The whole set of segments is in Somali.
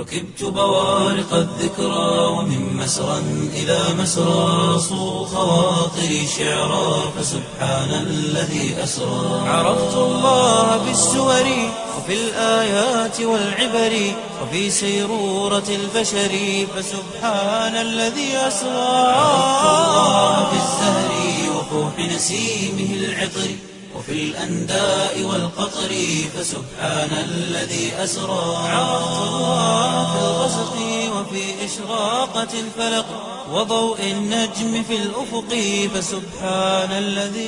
ركبت بوارق الذكرى ومن مسرى إلى مسرى صو خواطري شعرا فسبحان الذي أسرى عرفت الله بالسور وفي الآيات والعبر وفي سيرورة البشر فسبحان الذي أسرى عرفت الله بالزهر وفوح نسيمه العطر وفي الأنداء والقطر فسبحان الذي أسرى عرفت الله في الغسق وفي إشراقة الفلق وضوء النجم في الأفق فسبحان الذي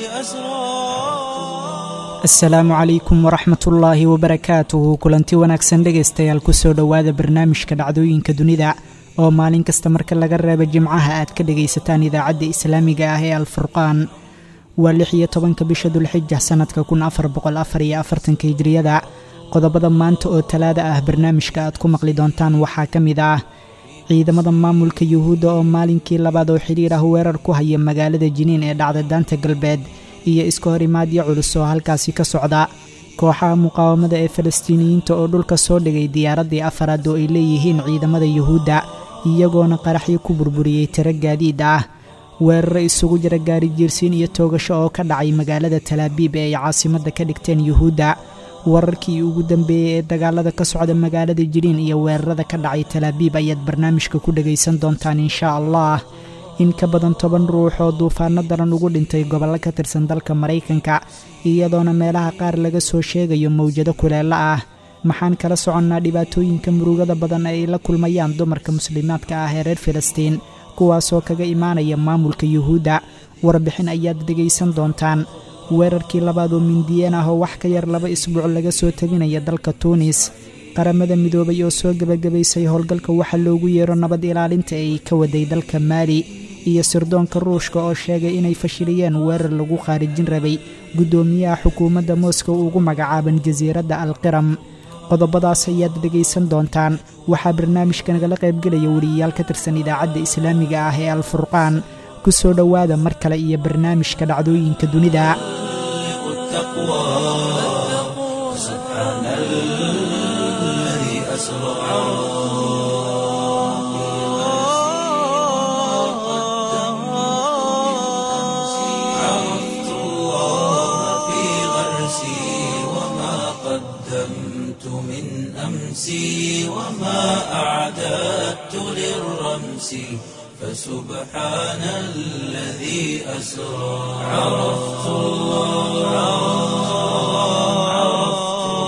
أسرى asalaamu calaykum waraxmat ullaahi wabarakaatuhu kulanti wanaagsan dhegaystayaal kusoo dhowaada barnaamijka dhacdooyinka dunida oo maalin kasta marka laga reebo jimcaha aad ka dhegaysataan idaacadda islaamiga ah ee alfurqaan waa lix iyo tobanka bisha dulxija sannadka kun afar boqol afar iyo afartanka hijriyada qodobada maanta oo talaada ah barnaamijka aad ku maqli doontaan waxaa ka mid ah ciidamada maamulka yuhuudda oo maalinkii labaad oo xidhiir ah weerar ku haya magaalada jiniin ee dhacda daanta galbeed iyo iska horimaadyo culus oo halkaasi ka socda kooxaha muqaawamada ee falastiiniyiinta oo dhulka soo dhigay diyaaraddii afaraad oo ay leeyihiin ciidamada yuhuudda iyagoona qaraxyo ku burburiyey tiro gaadiid ah weeraro isugu jira gaari jiirsiin iyo toogasho oo ka dhacay magaalada talaabiib ee ay caasimadda ka dhigteen yuhuudda wararkii ugu dambeeyey ee dagaalada ka socda magaalada jiriin iyo weerarada ka dhacay talaabiib ayaad barnaamijka ku dhegaysan doontaan inshaa allah in ka badan toban ruux oo duufaano daran ugu dhintay gobollo ka tirsan dalka maraykanka iyadoona meelaha qaar laga soo sheegayo mawjado kuleelo ah maxaan kala soconnaa dhibaatooyinka murugada badan ee ay la kulmayaan dumarka muslimaadka ah ee reer filistiin kuwaasoo kaga imaanaya maamulka yuhuudda warbixin ayaad dhegaysan doontaan weerarkii labaad oo mindiyeen ah oo wax ka yar laba isbuuc laga soo teginaya dalka tuunis qaramada midoobay oo soo gebagabaysay howlgalka waxa loogu yeero nabad ilaalinta ee ay ka waday dalka maali iyo sirdoonka ruushka oo sheegay inay fashiliyeen weerar lagu khaarijin rabay guddoomiyaha xukuumadda moscow ugu magacaaban jasiiradda alqiram qodobadaas ayaad dhegaysan doontaan waxaa barnaamijka nagala qaybgelaya weliyayaal ka tirsan idaacadda islaamiga ah ee alfurqaan ku soo dhowaada mar kale iyo barnaamijka dhacdooyinka dunida عرفت الله في غرسي وما قدمت من أمسي وما أعددت للرمس فسبحان الذي أسرى عرفت الله عرفت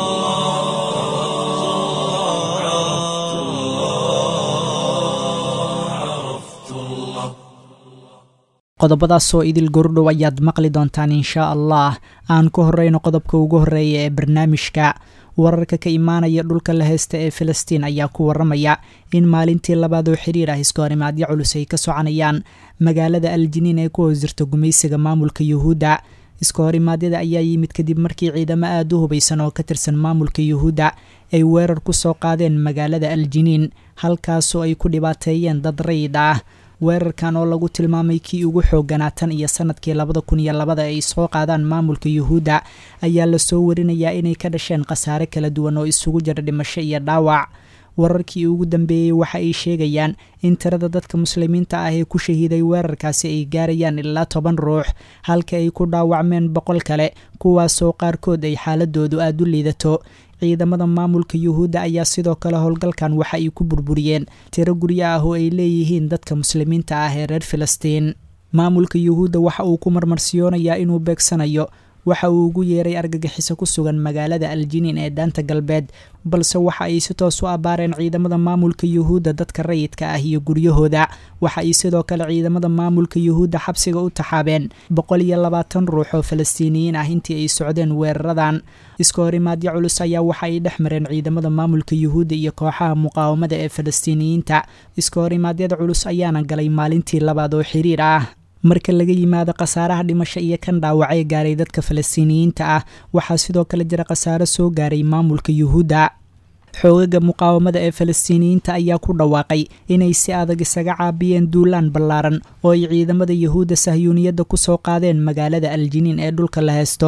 الله عرفت الله عرفت الله qodobadaasoo idil gordhow ayaad maqli doontaan inshaa allah aan ku horreyno qodobka ugu horreeya ee barnaamijka wararka ka imaanaya dhulka la heysta ee filistiin ayaa ku waramaya in maalintii labaad oo xiriir ah iska horimaadyo culus ay ka soconayaan magaalada aljiniin ee ku hoos jirta gumaysiga maamulka yuhuudda iska horimaadyada ayaa yimid kadib markii ciidamo aada u hubaysan oo ka tirsan maamulka yuhuudda ay weerar ku soo qaadeen magaalada aljiniin halkaasoo ay ku dhibaateeyeen dad rayid ah weerarkan oo lagu tilmaamay kii ugu xooganaa tan iyo sanadkii labada kun iyo labada ay soo qaadaan maamulka yuhuudda ayaa lasoo warinayaa inay ka dhasheen khasaare kala duwan oo isugu jira dhimasho iyo dhaawac wararkii ugu dambeeyey waxa ay sheegayaan in tirada dadka muslimiinta ah ee ku shahiiday weerarkaasi ay gaarayaan ilaa toban ruux halka ay ku dhaawacmeen boqol kale kuwaasoo qaarkood ay xaaladoodu aada u liidato ciidamada maamulka yuhuudda ayaa sidoo kale howlgalkan waxa ay ku burburiyeen tiro guryo ah oo ay leeyihiin dadka muslimiinta ah ee reer filistiin maamulka yuhuudda waxa uu ku marmarsiyoonayaa inuu beegsanayo waxa uu ugu yeeray argagixiso ku sugan magaalada aljiniin ee daanta galbeed balse waxa ay si toos u abbaareen ciidamada maamulka yuhuudda dadka rayidka ah iyo guryahooda waxa ay sidoo kale ciidamada maamulka yuhuudda xabsiga u taxaabeen boqol iyo labaatan ruux oo falastiiniyiin ah intii ay socdeen weeraradan iska horimaadyo culus ayaa waxa ay dhex mareen ciidamada maamulka yuhuudda iyo kooxaha muqaawamada ee falastiiniyiinta iska horimaadyada culus ayaana galay maalintii labaad oo xiriir ah marka laga yimaado khasaaraha dhimasho iyo kan dhaawacee gaaray dadka falastiiniyiinta ah waxaa sidoo kale jira khasaaro soo gaaray maamulka yuhuudda xoogaga muqaawamada ee falastiiniyiinta ayaa ku dhawaaqay inay si adag isaga caabiyeen duulaan ballaaran oo ay ciidamada yuhuudda sahyuuniyadda ku soo qaadeen magaalada aljiniin ee dhulka la heysto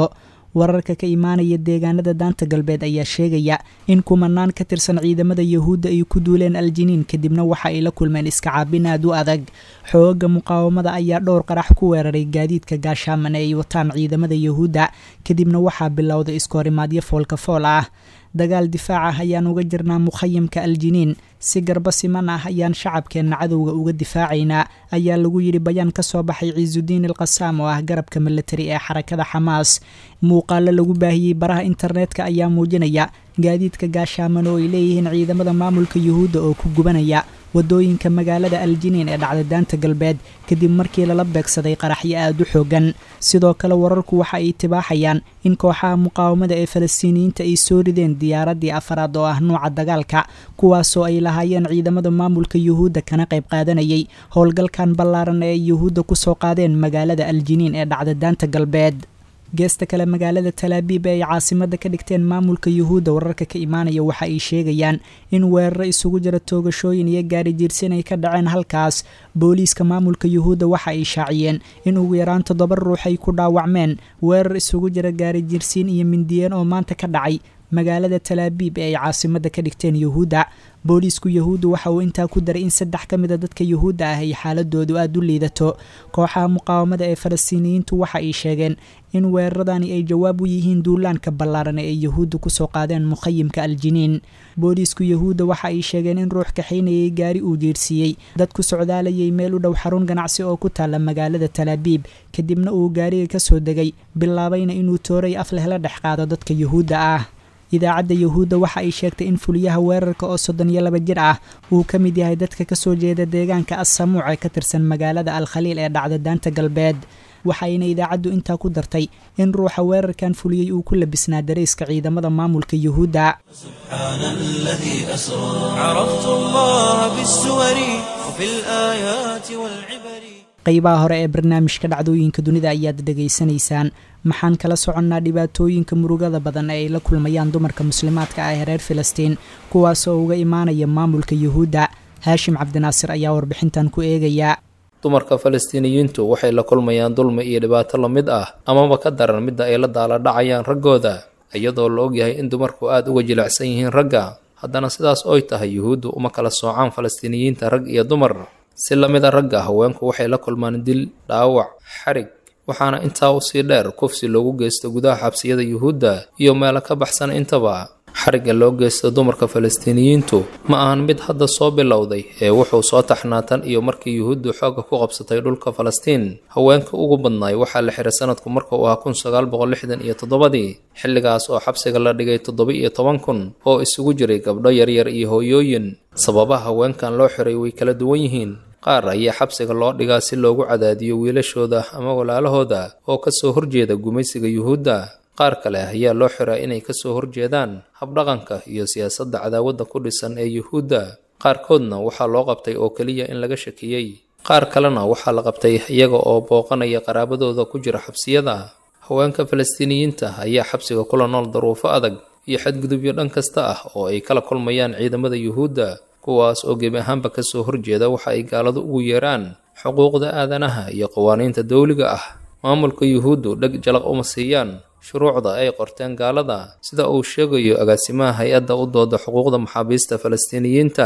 wararka ka imaanaya deegaanada daanta galbeed ayaa sheegaya in kumanaan ka tirsan ciidamada yahuudda ay ku duuleen aljiniin kadibna waxa ay la kulmeen iska caabin aad u adag xooga muqaawamada ayaa dhowr qarax ku weeraray gaadiidka gaashaaman ee ay wataan ciidamada yahuudda kadibna waxaa bilowday iskoorimaadyo foolka fool ah dagaal difaac ah ayaan uga jirnaa mukhayamka aljiniin si garba siman ah ayaan shacabkeenna cadowga uga difaacaynaa ayaa lagu yidhi bayaan ka soo baxay ciisudiin ilqasaam oo ah garabka militari ee xarakada xamaas muuqaalo lagu baahiyey baraha internetka ayaa muujinaya gaadiidka gaashaaman oo ay leeyihiin ciidamada maamulka yuhuudda oo ku gubanaya wadooyinka magaalada aljiniin ee dhacda daanta galbeed kadib markii lala beegsaday qaraxyo aada u xoogan sidoo kale wararku waxa ay tibaaxayaan in kooxaha muqaawamada ee falastiiniyiinta ay soo rideen diyaaraddii afaraad oo ah nuuca dagaalka kuwaasoo ay lahaayeen ciidamada maamulka yuhuudda kana qayb qaadanayay howlgalkan ballaaran ee ay yuhuudda kusoo qaadeen magaalada aljiniin ee dhacda daanta galbeed geesta kale magaalada talaabiib ee ay caasimada ka dhigteen maamulka yuhuudda wararka ka imaanaya waxa ay sheegayaan in weeraro isugu jira toogashooyin iyo gaari jiirsin ay ka dhaceen halkaas booliiska maamulka yuhuudda waxa ay shaaciyeen in ugu yaraan toddoba ruux ay ku dhaawacmeen weerar isugu jira gaari jiirsiin iyo mindiyeen oo maanta ka dhacay magaalada talaabiib ee ay caasimada ka dhigteen yuhuudda booliisku yuhuuddu waxa uu intaa ku daray in saddex ka mid a dadka yuhuudda ah ay xaaladoodu aada u liidato kooxaha muqaawamada ee falastiiniyiintu waxa ay sheegeen in weeraradani ay jawaab u yihiin duulaanka ballaaran ee ay yuhuudda kusoo qaadeen mukhayimka aljiniin booliisku yuhuudda waxa ay sheegeen in ruux kaxaynayay gaari uu jeersiiyey dad ku socdaalayay meel u dhow xarun ganacsi oo ku taalla magaalada talaabiib kadibna uu gaariga ka soo degay bilaabayna inuu tooray af leh la dhex qaado dadka yuhuudda ah idaacadda yuhuudda waxa ay sheegtay in fuliyaha weerarka oo soddon iyo laba jir ah uu ka mid yahay dadka kasoo jeeda deegaanka assamuuc ee ka tirsan magaalada alkhaliil ee dhacda daanta galbeed waxayna idaacaddu intaa ku dartay in ruuxa weerarkan fuliyey uu ku labisnaa darayska ciidamada maamulka yuhuudda سبحان الذي أسرى عرفت الله بالسور وفي الآيات والعبر qaybaha hore ee barnaamijka dhacdooyinka dunida ayaad dhegaysanaysaan maxaan kala soconnaa dhibaatooyinka murugada badan ee ay la kulmayaan dumarka muslimaadka ah ee reer filistiin kuwaas oo uga imaanaya maamulka yuhuudda haashim cabdinaasir ayaa warbixintan ku eegaya dumarka falastiiniyiintu waxay la kulmayaan dulmi iyo dhibaato la mid ah amaba ka daran midda ay la daala dhacayaan raggooda iyadoo la ogyahay in dumarku aada uga jilicsan yihiin ragga haddana sidaas oy tahay yuhuuddu uma kala soocaan falastiiniyiinta rag iyo dumar si la mid a ragga haweenku waxay la kulmaan dil dhaawac xarig waxaana intaa usii dheer kufsi loogu geysto gudaha xabsiyada yuhuudda iyo meelo ka baxsan intaba xarigga loo geysto dumarka falastiiniyiintu ma ahan mid hadda soo bilowday ee wuxuu soo taxnaa tan iyo markii yuhuuddu xoogga ku qabsatay dhulka falastiin haweenka ugu badnaay waxaa la xiray sanadku marka uu ahaa kun sagaal boqol lixdan iyo toddobadii xilligaas oo xabsiga la dhigay toddoba iyo toban kun oo isugu jiray gabdho yaryar iyo hooyooyin sababaha haweenkan loo xiray way kala duwan yihiin qaar ayaa xabsiga loo dhigaa si loogu cadaadiyo wiilashooda ama walaalahooda oo kasoo horjeeda gumaysiga yuhuudda qaar kale ayaa loo xiraa inay kasoo horjeedaan habdhaqanka iyo siyaasadda cadaawadda ku dhisan ee yuhuudda qaarkoodna waxaa loo qabtay oo keliya in laga shakiyey qaar kalena waxaa la qabtay iyaga oo booqanaya qaraabadooda ku jira xabsiyada haweenka falastiiniyiinta ayaa xabsiga kula nool daruufo adag iyo xadgudubyo dhan kasta ah oo ay kala kulmayaan ciidamada yuhuudda kuwaas oo gebi ahaanba kasoo horjeeda waxa ay gaaladu ugu yeeraan xuquuqda aadanaha iyo qawaaniinta dowliga ah maamulka yuhuuddu dheg jalaq uma siiyaan shuruucda ay qorteen gaalada sida uu sheegayo agaasimaha hay-adda u dooda xuquuqda maxaabiista falastiiniyiinta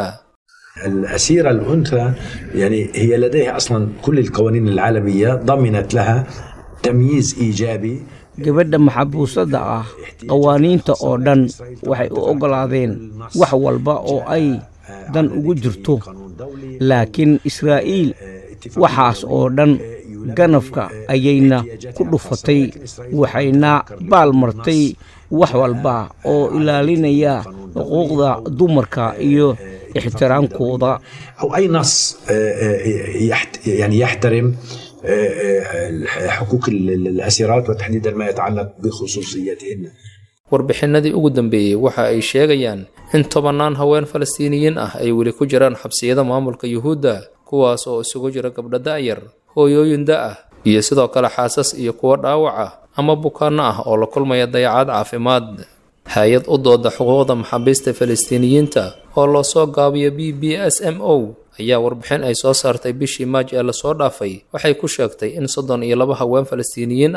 الأسيرة الأنثى يعني هي لديها أصلا كل القوانين العالمية ضمنت لها تمييز إيجابي gabadha maxabuusadda ah qawaaniinta oo dhan waxay u oggolaadeen wax walba oo ay dan ugu jirto laakiin israa'iil waxaas oo dhan ganafka ayayna ku dhufatay waxayna baal martay wax walba oo ilaalinaya xuquuqda dumarka iyo ixtiraankooda أو أي نص يحت يعني يحترم حقوق الأسيرات وتحديدا ما يتعلق بخصوصياتهن warbixinadii ugu dambeeyey waxa ay sheegayaan in tobannaan haween falastiiniyiin ah ay weli ku jiraan xabsiyada maamulka yuhuudda kuwaas oo isugu jira gabdho da'yar hooyooyin da ah iyo sidoo kale xaasas iyo kuwo dhaawac ah ama bukaanno ah oo la kulmaya dayacaad caafimaad hay-ad u dooda xuquuqda maxaabiista falastiiniyiinta oo loo soo gaabiyo b b s m o ayaa warbixin ay soo saartay bishii maaj ee lasoo dhaafay waxay ku sheegtay in soddon iyo laba haween falastiiniyiin ah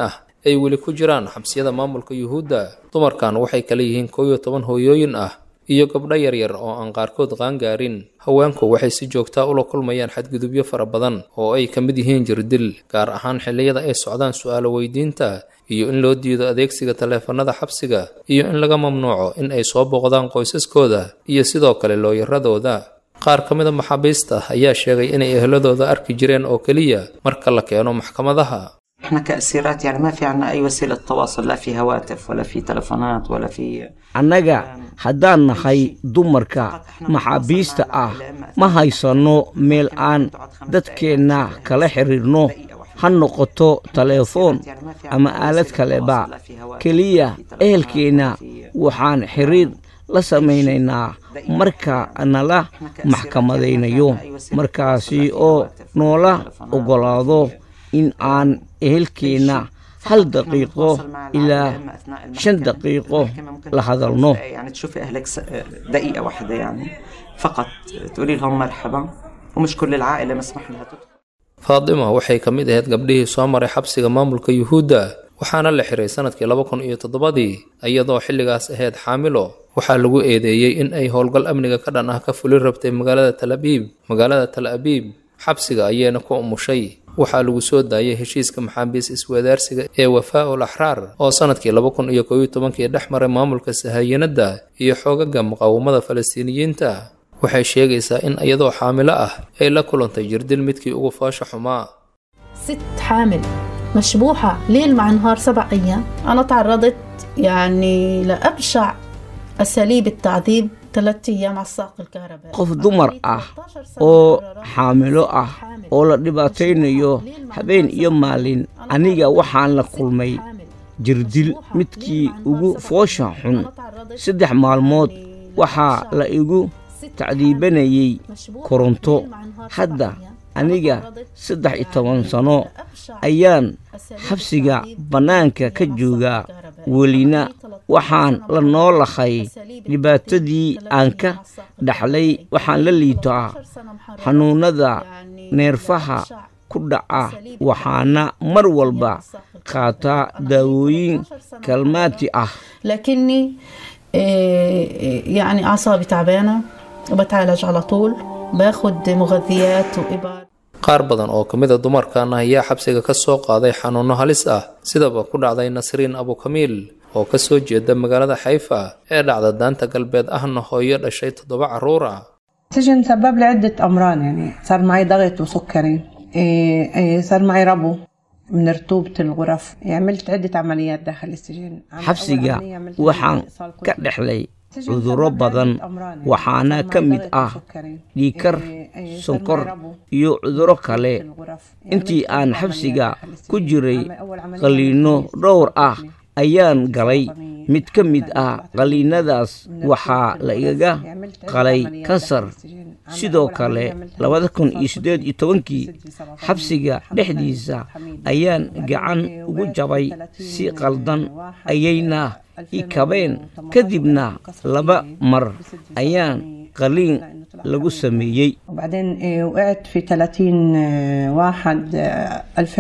ay weli ku jiraan xabsiyada maamulka yuhuudda dumarkan waxay kala yihiin koow iyo toban hooyooyin ah iyo gabdho yaryar oo aan qaarkood qaangaarin haweenku waxay si joogtaa ula kulmayaan xadgudubyo fara badan oo ay ka mid yihiin jirdil gaar ahaan xilliyada ay socdaan su'aalo weydiinta iyo in loo diido adeegsiga taleefanada xabsiga iyo in laga mamnuuco in ay soo booqdaan qoysaskooda iyo sidoo kale looyaradooda qaar ka mid a maxaabiista ayaa sheegay inay ehladooda arki jireen oo keliya marka la keeno maxkamadaha احنا كأسيرات يعني ما في عنا أي وسيلة تواصل لا في هواتف ولا في تلفونات ولا في annaga haddaan nahay dumarka maxaabiista ah ma haysanno meel aan dadkeenna kala xiriirno ha noqoto taleefoon ama aalad kaleba keliya ehelkeenna waxaan xiriir la samaynaynaa marka nala maxkamadaynayo markaasi oo noola oggolaado in aan ehelkeenna hal daqiiqo ilaa shan daqiiqo la hadalno يعني تشوفي أهلك س- دقيقة واحدة يعني فقط تقولي لهم مرحبا ومش كل العائلة مسموح لها تدخل faadima waxay ka mid ahayd gabdhihii soo maray xabsiga maamulka yuhuudda waxaana la xiray sanadkii laba kun iyo toddobadii iyadoo xilligaas ahayd xaamilo waxaa lagu eedeeyey in ay howlgal amniga ka dhan ah ka fulin rabtay magaalada tal abiib magaalada tal abiib xabsiga ayayna ku umushay waxaa lagu soo daayay heshiiska maxaabiis iswadaarsiga ee wafaa ul axraar oo sanadkii laba kun iyo koob iyo tobankii dhex maray maamulka sahayanadda iyo xoogaga muqaawamada falastiiniyiinta waxay sheegaysaa in iyadoo xaamilo ah ay la kulantay jirdil midkii ugu foosha xumaa ست حامل مشبوحة ليل مع نهار سبع أيام أنا تعرضت يعني لأبشع أساليب التعذيب ثلاثة أيام على الساق الكهربائي qof dumar ah oo xaamilo ah oo la dhibaataynayo habeen iyo maalin aniga waxaan la kulmay jirdil midkii ugu foosha xun saddex maalmood waxaa la igu tacdiibanayay koronto hadda aniga saddex iyo toban sano ayaan xabsiga bannaanka ka joogaa welina waxaan la noolahay dhibaatadii aan ka dhaxlay waxaan la liitaa xanuunnada neerfaha ku dhaca waxaana mar walba qaataa daawooyin kalmaati ah لكني آه، يعني أعصابي تعبانة وبتعالج على طول باخد مغذيات وإبر qaar badan oo ka mid a dumarkan ayaa xabsiga ka soo qaaday xanuunno halis ah sidaba ku dhacday nasriin abukamiil oo ka soo jeeda magaalada xayfa ee dhacda daanta galbeed ahna hooyo dhashay toddoba carruur ah السجن سبب لي عدة أمراض يعني صار معي ضغط وسكري إيه إيه صار معي ربو من رطوبة الغرف يعني عملت عدة عمليات داخل السجن عمل- أول xabsiga عملية عملت waxaan إيصال ka كلوي. dhexlay السجن cudurro سبب لي badan عدة أمراض يعني. waxaana صار ka معي mid ضغط ah وسكري. dhiikar إيه إيه صار sonkor معي ربو. iyo cudurro kale الغرف. يعني intii عملت aan عدة xabsiga عمليات داخل ku السجن. jiray عمل- أول عملية qaliinno عملت dhowr ah بطني. ayaan galay mid ka mid ah qaliinadaas من waxaa رطوبة la الغرف. igaga يعني عملت عدة qalay عمليات kansar داخل السجن. عمل- sidoo أول kale عملية عملتها labada kun iyo إيصال siddeed iyo tobankii صدري سرطاني. xabsiga الحمد لله dhexdiisa حميد. ayaan وبعدين gacan إيه ugu وقعت jabay 30 si qaldan واحد ayayna i 2018 kabeen kadibna كسرت laba إيدي mar بصدري ayaan سرطاني qaliin لأنه طلع lagu حميد. sameeyey وبعدين إيه، وقعت في 30 آه، واحد آه،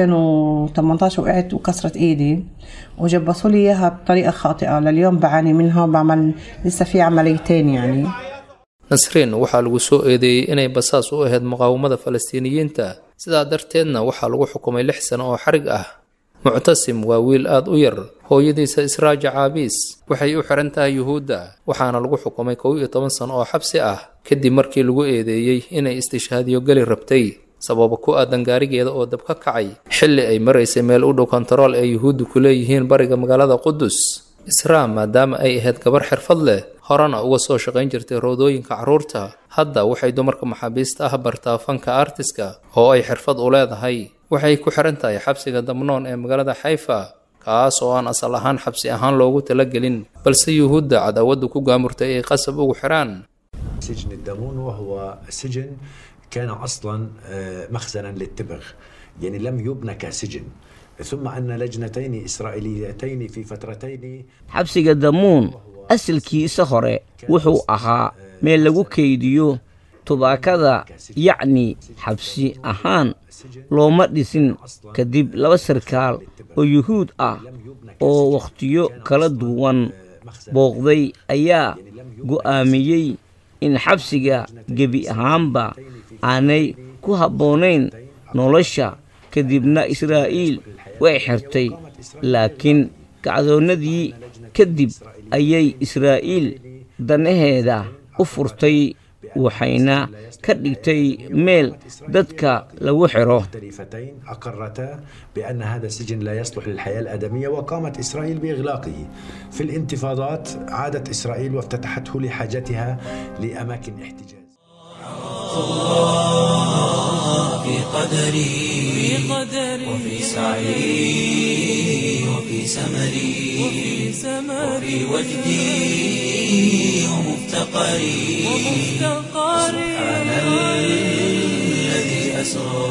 2018 وقعت وكسرت ايدي وجبسوا لي اياها بطريقه خاطئه لليوم بعاني منها وبعمل لسه في عمليتين يعني nasriin waxaa lagu soo eedeeyey inay basaas u ahayd muqaawamada falastiiniyiinta sidaa darteedna waxaa lagu xukumay lix sano oo xarig ah muctasim waa wiil aad u yar hooyadiisa israaja caabiis waxay u xiran tahay yuhuudda waxaana lagu xukumay kow iyo toban sano oo xabsi ah kadib markii lagu eedeeyey inay istishhaadiyo geli rabtay sababa ku aadan gaarigeeda oo dab ka kacay xilli ay maraysay meel u dhow kontarool ee yuhuuddu ku leeyihiin bariga magaalada qudus israa maadaama ay ahayd gabar xirfad leh horena uga soo shaqayn jirtay roodooyinka carruurta hadda waxay dumarka maxaabiista ah bartaa fanka artiska oo ay xirfad u leedahay waxay ku xiran tahay xabsiga damnoon ee magaalada xayfa kaas oo aan asal ahaan xabsi ahaan loogu talagelin balse yuhuudda cadaawaddu ku gaamurtay ay qasab ugu xiraan سجن الدامون وهو سجن كان اصلا آه، مخزنا للتبغ يعني لم يبنى كسجن ثم ان لجنتين اسرائيليتين في فترتين xabsiga damuun asalkiisa hore wuxuu ahaa meel lagu kaydiyo tubaakada yacni xabsi ahaan looma dhisin kadib laba sarkaal oo yuhuud ah oo wakhtiyo kala duwan booqday ayaa go'aamiyey in xabsiga gebi ahaanba aanay ku habboonayn nolosha kadibna israa'iil way xirtay laakiin kacdoonnadii kadib ayay israa'iil danaheeda u furtay waxayna ka dhigtay meel dadka lagu xiro مختلفتين أقرتا بأن هذا السجن لا يصلح للحياة الآدمية وقامت إسرائيل بإغلاقه في الانتفاضات عادت إسرائيل وافتتحته لحاجتها لأماكن احتجاز في قدري وفي سعي وفي سمري وفي وجدي ومفتقري سبحان الذي أسرى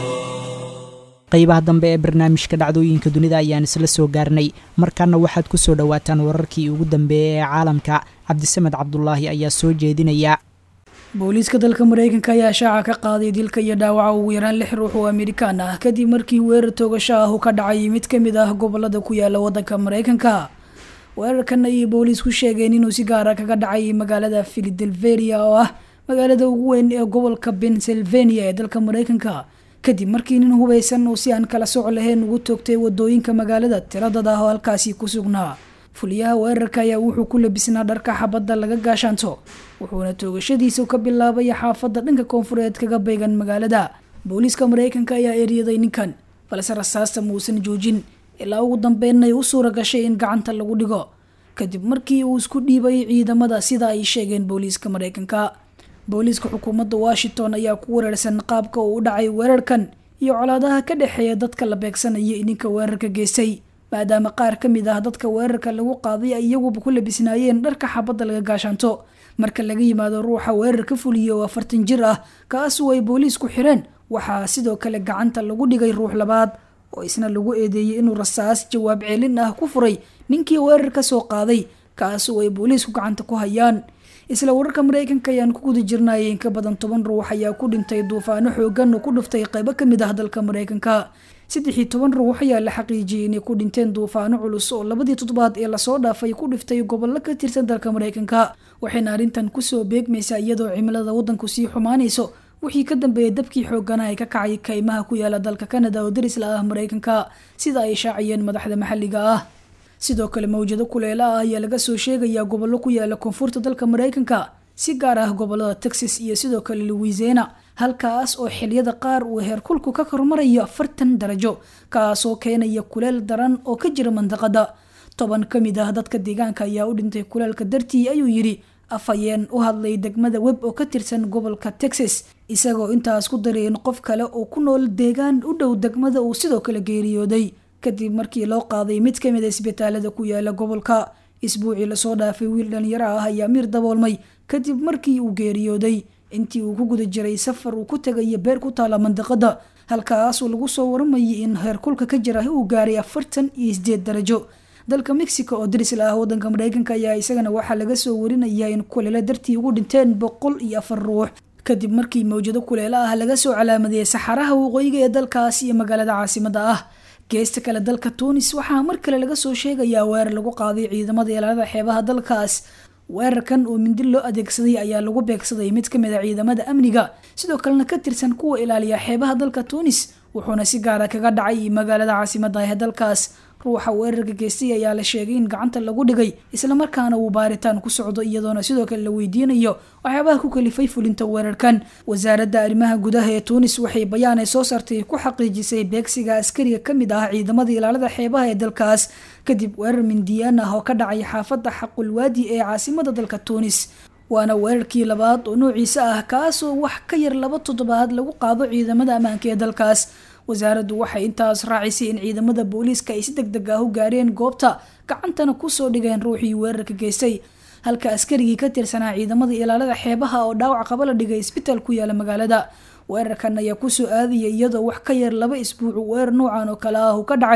qaybaha dambe ee barnaamijka dhacdooyinka dunida ayaan isla soo gaarnay markaana waxaad ku soo dhowaataan wararkii ugu dambeeyey ee caalamka cabdisamed cabdulaahi ayaa soo jeedinaya booliiska dalka mareykanka ayaa shaaca ka qaaday dilka iyo dhaawaca ugu yaraan lix ruux oo amerikaan ah kadib markii weerar toogasho ah uu ka dhacay mid ka mid ah gobolada ku yaala wadanka mareykanka weerarkan ayay booliisku sheegeen inuu si gaara kaga dhacay magaalada philadelphia oo ah magaalada ugu weyn ee gobolka pennsylvania ee dalka mareykanka kadib markii nin hubeysan oo si aan kala soco lahayn ugu toogtay wadooyinka magaalada tiradad ah oo halkaasi ku sugnaa fuliyaha weerarka ayaa wuxuu ku labisnaa dharka xabadda laga gaashaanto wuxuuna toogashadiisa ka bilaabay xaafadda dhanka koonfureed kaga beegan magaalada booliiska mareykanka ayaa eryaday ninkan balse rasaasta muusan joojin ilaa ugu dambeynay u suura gashay in gacanta lagu dhigo kadib markii uu isku dhiibay ciidamada sida ay sheegeen booliiska mareykanka booliiska xukuumadda washington ayaa ku weerarsan qaabka uu u dhacay weerarkan iyo colaadaha ka dhexeeya dadka la beegsanaya ininka weerarka geystay maadaama qaar ka mid ah dadka weerarka lagu qaaday ay iyaguba ku labisnaayeen dharka xabadda laga gaashaanto marka laga yimaado ruuxa weerar ka fuliya oo afartan jir ah kaasoo ay booliisku xireen waxaa sidoo kale gacanta lagu dhigay ruux labaad oo isna lagu eedeeyey inuu rasaas jawaab celin ah ku furay ninkii weerar ka soo qaaday kaasoo ay booliisku gacanta ku hayaan isla wararka mareykanka ayaan ku guda jirnay in ka badan toban ruux ayaa ku dhintay duufaano xoogan oo ku dhuftay qaybo kamid ah dalka mareykanka saddex iyo toban ruux ayaa la xaqiijiyey inay ku dhinteen duufaano culus oo labadii toddobaad ee lasoo dhaafay ku dhiftay gobollo ka tirsan dalka mareykanka waxayna arrintan kusoo beegmaysaa iyadoo cimilada waddanku sii xumaanayso wixii ka dambeeyay dabkii xoogana ay ka kacay kaymaha ku yaala dalka kanada oo darisla ah mareykanka sida ay shaaciyeen madaxda maxalliga ah sidoo kale mawjado kuleela ah ayaa laga soo sheegayaa gobollo ku yaala koonfurta dalka mareykanka si gaar ah gobolada texas iyo sidoo kale louisiana halkaas oo xiliyada qaar uu heerkulku ka kormarayo afartan darajo kaasoo keenaya kuleel daran oo ka jira mandaqada toban ka mid ah dadka deegaanka ayaa u dhintay kuleelka dartii ayuu yidhi afhayeen u hadlay degmada web oo ka tirsan gobolka texas isagoo intaas ku daray in qof kale oo ku nool deegaan u dhow degmada uu sidoo kale geeriyooday kadib markii loo qaaday mid ka mid a isbitaalada ku yaala gobolka isbuucii lasoo dhaafay wiil dhalinyaro ah ayaa miir daboolmay kadib markii uu geeriyooday intii uu ku guda jiray safar uu ku tegaya beer ku taala mandaqada halkaasoo lagu soo waramayay in heerkulka ka jira uu gaaray afartan iyo sideed darajo dalka mexico oo darisla ah wadanka mareykanka ayaa isagana waxaa laga soo warinayaa in kuleelo dartii ugu dhinteen boqol iyo afar ruux kadib markii mawjado kuleelo ah laga soo calaamadiyey saxaraha waqooyiga ee dalkaas iyo magaalada caasimada ah geesta kale dalka tunis waxaa mar kale laga soo sheegayaa weerar lagu qaaday ciidamada ilaalada xeebaha dalkaas weerarkan oo mindi loo adeegsaday ayaa lagu beegsaday mid ka mid a ciidamada amniga sidoo kalena ka tirsan kuwa ilaaliya xeebaha dalka tunis wuxuuna si gaara kaga dhacay magaalada caasimada ee dalkaas ruuxa weerarka geystay ayaa la sheegay in gacanta lagu dhigay islamarkaana uu baaritaan ku socdo iyadoona sidoo kale la weydiinayo waxyaabaha ku kalifay fulinta weerarkan wasaaradda arrimaha gudaha ee tuunis waxay bayaanay soo saartay ku xaqiijisay beegsiga askariga ka mid ah ciidamada ilaalada xeebaha ee dalkaas kadib weerar mindiyaan ah oo ka dhacay xaafadda xaqulwaadi ee caasimada dalka tuunis waana weerarkii labaad oo noociisa ah kaasoo wax ka yar laba toddobaad lagu qaado ciidamada ammaanka ee dalkaas wasaaraddu waxay intaas raacisay in ciidamada booliiska ay si deg deg ah u gaareen goobta gacantana kusoo dhigeen ruuxii weerarka geystay halka askarigii ka tirsanaa ciidamada ilaalada xeebaha oo dhaawac qaba la dhigay isbitaal ku yaala magaalada weerarkan ayaa kusoo aadaya iyadoo wax ka yar laba isbuuc weerar noocan oo kale ah uu ka dhacay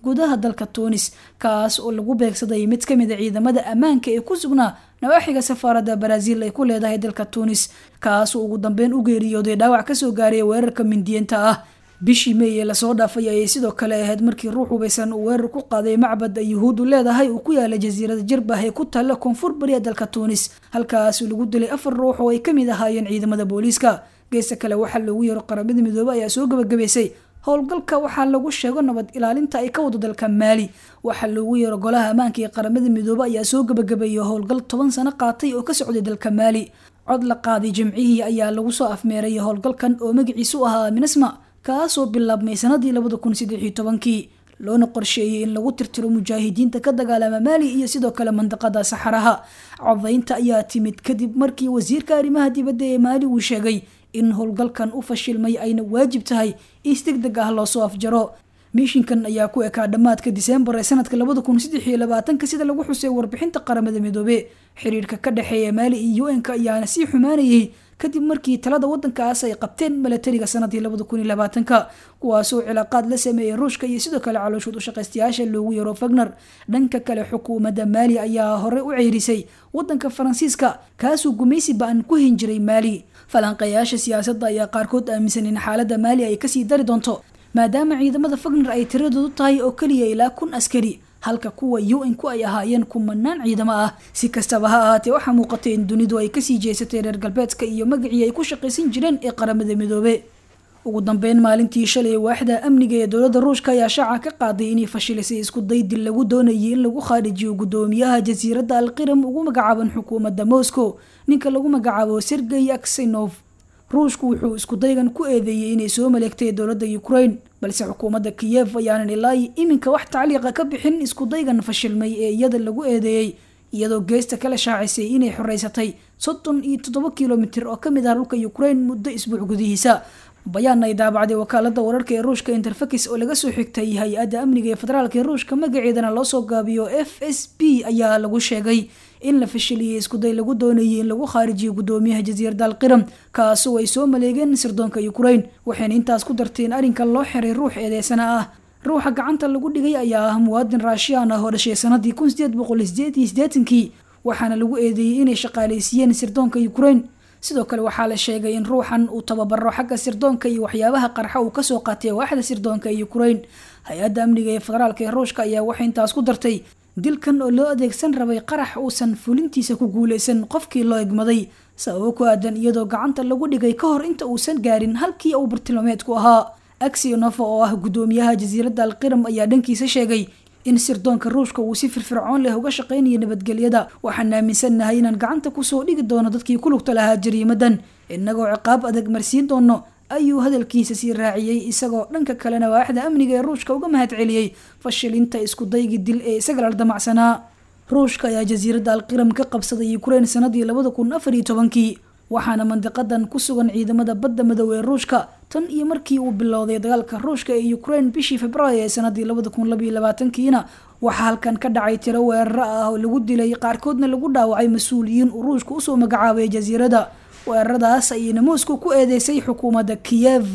gudaha dalka tuunis kaas oo lagu beegsaday mid ka mid a ciidamada ammaanka ee ku sugnaa nawaaxiga safaaradda baraaziil ay ku leedahay dalka tuunis kaas oo ugu dambeyn u geeriyooday dhaawac kasoo gaaray weerarka mindiyeenta ah bishii mey ee lasoo dhaafay ayay sidoo kale ahayd markii ruux hubaysan uu weerar ku qaaday macbad ay yuhuuddu leedahay uu ku yaala jasiirada jirbah ee ku taalla koonfur bariya dalka tuunis halkaas lagu dilay afar ruux oo ay kamid ahaayeen ciidamada booliiska geesta kale waxaa loogu yeero qaramada midoobe ayaa soo gabagabaysay howlgalka waxaa lagu sheego nabad ilaalinta ay ka wado dalka maali waxaa loogu yeero golaha ammaanka ee qaramada midoobe ayaa soo gabagabeeyay howlgal toban sano qaatay oo ka socday dalka maali cod la qaaday jimcihii ayaa lagu soo afmeeray howlgalkan oo magaciisu ahaa minisma kaasoo bilaabmay sanadii labada kun saddexiyo tobankii loona qorsheeyey in lagu tirtiro mujaahidiinta ka dagaalama maali iyo sidoo kale mandaqada saxaraha codaynta ayaa timid kadib markii wasiirka arrimaha dibadda ee maali uu sheegay in howlgalkan u fashilmay ayna waajib tahay is deg deg ah loosoo afjaro miishinkan ayaa ku ekaa dhammaadka diseembar ee sanadka labada kun saddex iyo labaatanka sida lagu xusay warbixinta qaramada midoobe xiriirka ka dhexeeya maali iyo u n-ka ayaana sii xumaanayay kadib markii talada wadankaas ay qabteen milatariga sanadii labada kun iyo labaatanka kuwaasoo cilaaqaad la sameeyay ruushka iyo sidoo kale calooshood ushaqaystayaasha loogu yaro fagner dhanka kale xukuumadda maali ayaa hore u ceyrisay wadanka faransiiska kaasuu gumaysi ba-an ku hin jiray maali falanqayaasha siyaasadda ayaa qaarkood aaminsan in xaaladda maali ay kasii dari doonto maadaama ciidamada fagner ay tiradoodu tahay oo keliya ilaa kun askari halka kuwa u n ku ay ahaayeen kumanaan ciidamo ah si kastaba ha ahaatee waxaa muuqatay in dunidu ay kasii jeesatay reer galbeedka iyo magacii ay ku shaqaysan jireen ee qaramada midoobe ugu dambeyn maalintii shalay waaxda amniga ee dowladda ruushka ayaa shaaca ka qaaday inay fashilisay isku daydil lagu doonayay in lagu khaarijiyo guddoomiyaha jasiiradda alqiram ugu magacaaban xukuumadda moscow ninka lagu magacaabo sergey aksinov ruushku wuxuu iskudaygan ku eedeeyey inay soo maleegtay dowladda ukraine balse xukuumadda kiyev ayaanan ilaa iminka wax tacliiqa ka bixin iskudaygan fashilmay ee iyada lagu eedeeyey iyadoo geesta kala shaacisay inay xoreysatay soddon iyo toddoba kilomitir oo kamid ah dhulka ukraine muddo isbuuc gudihiisa bayaan ay daabacday wakaalada wararka ee ruushka interfakis oo laga soo xigtay hay-adda amniga ee federaalk ee ruushka magaceedana loo soo gaabiyo f s b ayaa lagu sheegay in la fashiliyey iskuday lagu doonayay in lagu khaarijiyo guddoomiyaha jasiiradda alqiram kaasoo ay soo maleegeen sirdoonka ukraine waxayna intaas ku darteen arrinka loo xiray ruux eedeysana ah ruuxa gacanta lagu dhigay ayaa ah muwaadin raashiyaan ah oo dhashay sanadii kun sideed boqol sideed iyo sideetankii waxaana lagu eedeeyey inay shaqaaleysiiyeen sirdoonka ukraine sidoo kale waxaa la sheegay in ruuxan uu tababaro xagga sirdoonka iyo waxyaabaha qarxa uu kasoo qaatay waaxda sirdoonka ee ukraine hay-adda amniga ee federaalk ee ruushka ayaa waxay intaas ku dartay dilkan oo loo adeegsan rabay qarax uusan fulintiisa ku guuleysan qofkii loo egmaday sababo ku aadan iyadoo gacanta lagu dhigay ka hor inta uusan gaarin halkii uu bartilmaameedku ahaa axionova oo ah guddoomiyaha jasiiradda alqiram ayaa dhankiisa sheegay in sirdoonka ruushka uu si firfircoon leh uga shaqaynayo nabadgelyada waxaan aaminsannahay inaan gacanta kusoo dhigi doono dadkii ku lugta lahaa jariimadan innagoo ciqaab adag marsiin doono ayuu hadalkiisa sii raaciyey isagoo dhanka kalena waaxda amniga ee ruushka uga mahad celiyey fashilinta iskudaygi dil ee isaga la damacsanaa ruushka ayaa jasiiradda alqiram ka qabsaday ukraine sanadii labada kun afar iyo tobankii waxaana mandiqadan ku sugan ciidamada badda madow ee ruushka tan iyo markii uu bilowday dagaalka ruushka ee ukraine bishii februaayo ee sanadii labada kun labaiyo labaatankiina waxaa halkan ka dhacay tiro weeraro ah oo lagu dilay qaarkoodna lagu dhaawacay mas-uuliyiin uu ruushka usoo magacaabay jasiiradda weeraradaas ayayna moscow ku eedeysay xukuumadda kiyev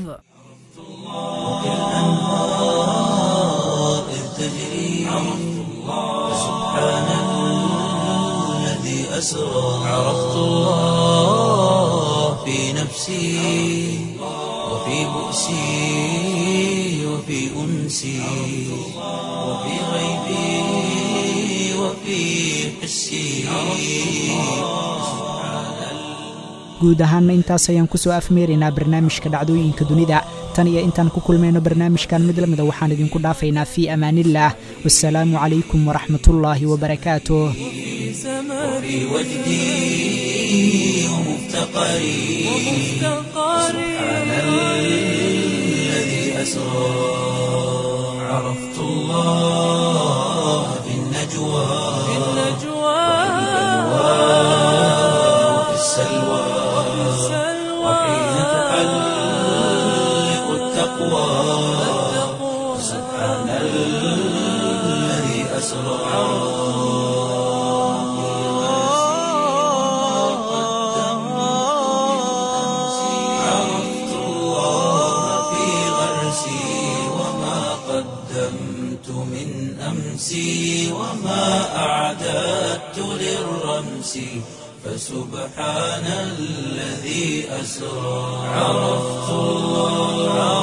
عرفت الله في نفسي وفي بؤسي وفي أنسي وفي غيبي وفي حسي guud ahaanna intaas ayaan kusoo afmeeraynaa barnaamijka dhacdooyinka dunida tan iyo intaan ku kulmayno barnaamijkan mid lamida waxaan idinku dhaafaynaa fii amaaniillaah wasalaamu calaykum waraxmatullaahi wabarakaatuh وفي وجدي ومفتقري سبحان الذي أسرى عرفت الله في النجوى وفي السلوى وحين تحلق التقوى سبحان الذي أسرى عرفت الله في غرسي وما قدمت من نفسي فسبحان الذي أسرى عرفت الله